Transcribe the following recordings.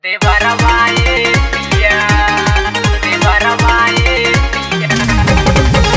De Barbaye, pilla. De Barbaye, pilla.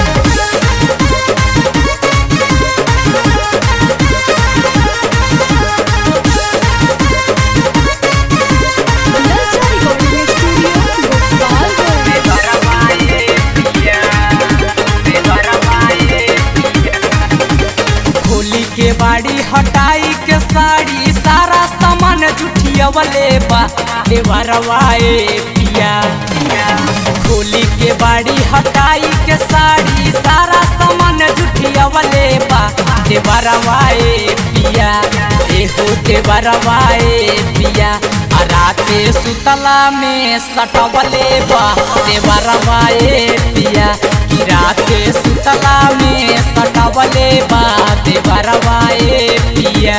Nursery recording studio Gopalganj De Barbaye, pilla. De Barbaye, pilla. Holi के बाड़ी हटाई के साड़ी सारा सामान जुठियवले बा देवरवाए पिया होली के बाड़ी हटाई के साड़ी सारा सामान जुठियवले बा देवरवाए पिया एहो देवरवाए पिया आ राते सुतला में सटवले बा देवरवाए पिया कि राते सुतला में सटवले बा देवरवाए पिया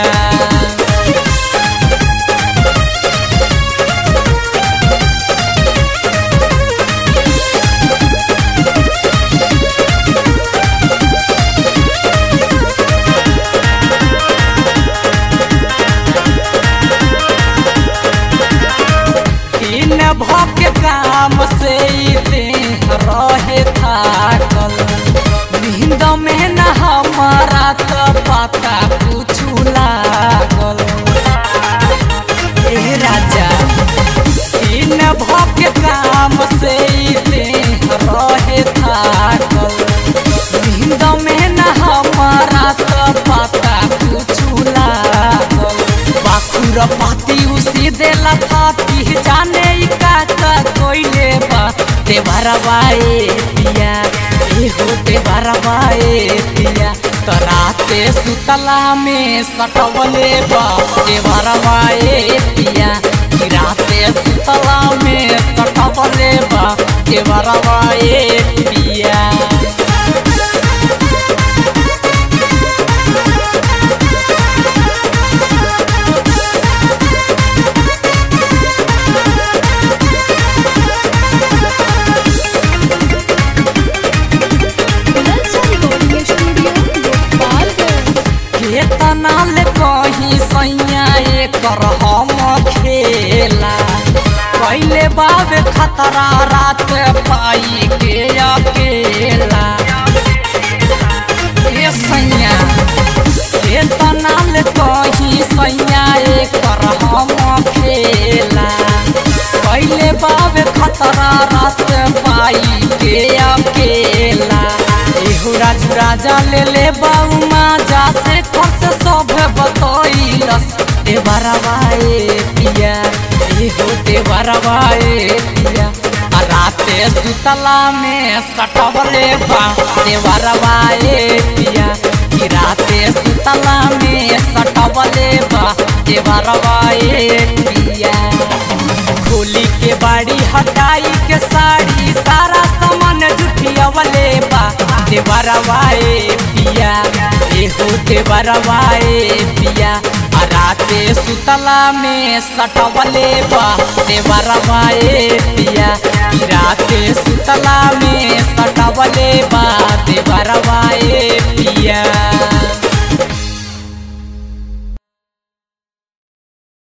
दिन भक काम से ई देह रहे थाकल नींद में न हमारा तो पता कुछ लागल ए राजा दिन भक काम से ई देह रहे थाकल नींद में न हमारा तो पता कुछ लागल बाखुर पाती उसी देला थाती जाने ई का का कोइले बा ते भरवाए पिया ए हो ते भरवाए पिया तराते सुतला में सटवले बा ते भरवाए पिया कि राते सुतला में सटवले बा ते भरवाए पिया नर्सरी रिकॉर्डिंग स्टूडियो गोपालगंज केतना ले कहीं सैया एकर हम खेला पहले बाबे खतरा रात पाई के अकेला ए सैया केतना ले कहीं सैया एकर हम खेला पहले बाबे खतरा रात पाई के अकेला एहू राजू राजा ले ले बाऊ माजा से खर्च सब बतैलस ए बरवाए पिया एहू ते बरवाए पिया आ राते सुतला में सटवले बा ते बरवाए पिया कि राते सुतला में सटवले बा ते बरवाए पिया खोली के बाड़ी हटाई के साड़ी सारा सामान जुठियवले बा देवरवाए पिया एहो देवरवाए पिया आ राते सुतला में सटवले बा देवरवाए पिया कि राते सुतला में सटवले बा देवरवाए पिया